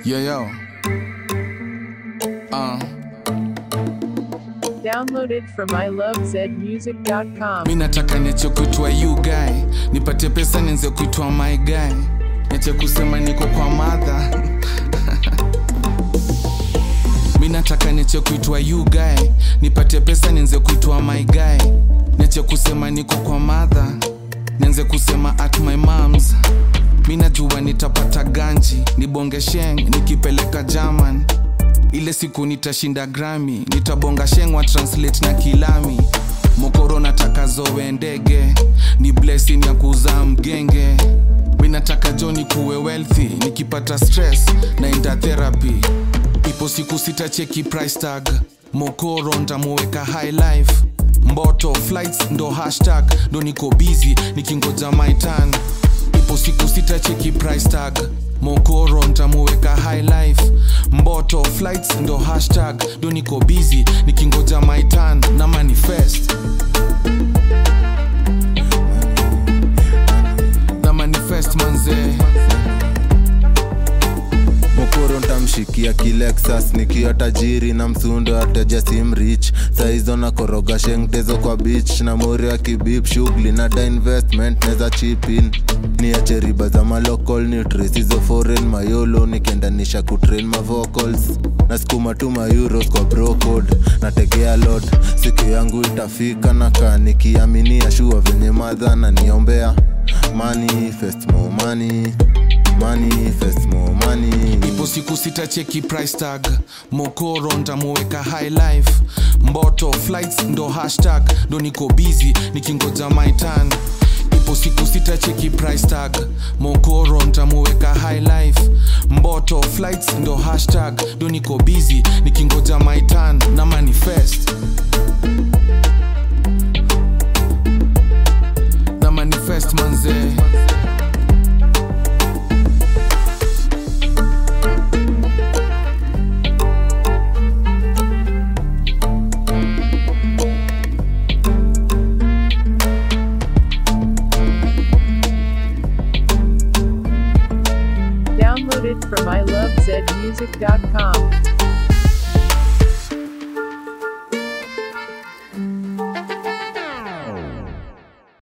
Yo, yo. Uh, Downloaded from ilovezmusic.com. mi nataka niache kuitwa you guy, nipate pesa nianze kuitwa my guy, niache kusema niko kwa madha mi nataka niache kuitwa you guy, nipate pesa nianze kuitwa my guy, niache kusema niko kwa madha, nianze kusema at my moms. Mi najua nitapata ganji, nibonge sheng nikipeleka German ile siku nitashinda grami nitabonga shengwa translate na kilami mokoro nataka zowe ndege ni blessing ya kuzaa mgenge mi nataka joni kuwe wealthy nikipata stress naenda therapy ipo siku sitacheki price tag mokoro ntamuweka high life mboto flights ndo hashtag ndo niko busy nikingoja my turn ipo siku sitacheki price tag mokoro ntamuweka high life mboto flights ndo hashtag ndo niko busy nikingoja my turn na manifest na manifest manzee mokoro ntamshikia kilexas nikiwa tajiri na msundo ateja simrich saizo na koroga shengtezo kwa beach na mori ya kibip shughuli na da investment neza chipin niache riba za malocal nutris hizo foreign mayolo nikiendanisha kutrain mavocals nasukuma tu mayuros kwa brocode nategea lot siku yangu itafika na kaa nikiaminia shua venye madha na niombea manifest more money manifest more money ipo siku sitacheki price tag mokoro ntamuweka high life mboto flights ndo hashtag ndo niko busy nikingoja my turn ipo siku sitacheki price tag mokoro ntamuweka high life mboto flights ndo hashtag ndo niko busy nikingoja my turn na manifest na manifest manzee Downloaded from ilovezmusic.com.